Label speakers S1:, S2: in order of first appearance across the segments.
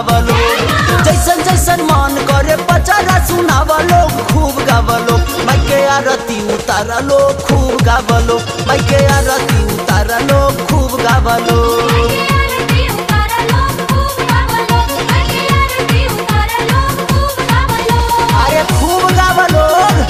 S1: गावलो जैसन जैसन मन करे पचारा सुनावलो खूब गावलो माइके आरती उतारलो खूब गावलो माइके आरती उतारलो खूब गावलो
S2: आरती उतारलो खूब गावलो आरती उतारलो खूब गावलो
S1: अरे खूब गावलो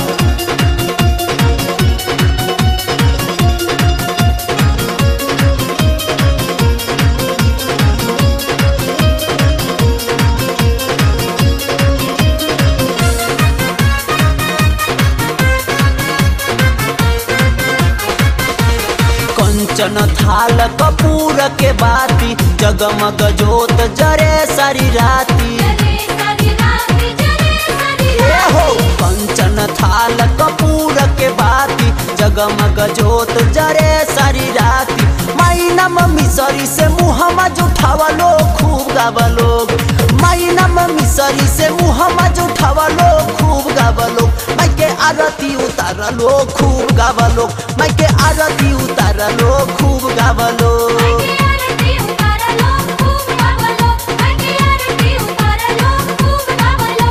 S1: कंचन थाल कपूर के बाती जगमग जोत जरे सारी राती
S2: जरे सारी रात जरे सारी
S1: ए हो कंचन थाल कपूर के बाती जगमग जोत जरे सारी राती माइना मम्मी सरी से मुहम्मा जुठावलो खूब गावलो माइना मम्मी सरी से मुहम्मा जुठावलो खूब गावलो माइके आरती उतारलो खूब गावलो माइके आरती उतारलो खूब गावलो
S2: आरती उतारलो खूब गावलो आरती उतारलो खूब गावलो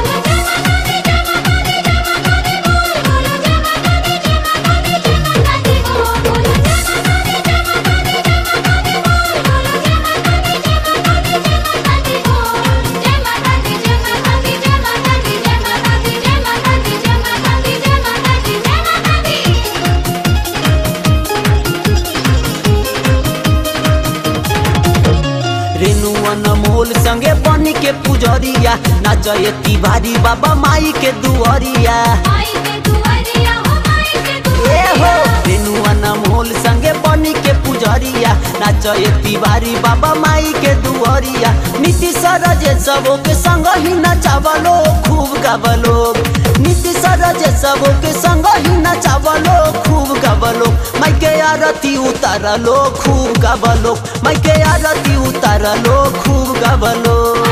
S1: रेनुअन मोल संगे बनी के पुजरिया नाचय तिवारी बाबा माई के दुअरिया ए हो रेनुअन मोल संगे बनी के पुजरिया नाचय तिवारी बाबा माई के दुअरिया नीति सरजे सबो के संग ही नचावलो खूब गावलो नीति सरजे सबो के संग ही नचावलो खूब गावलो माई के आरती उतारलो खूब गावलो माई के आरती उतारलो खूब गावलो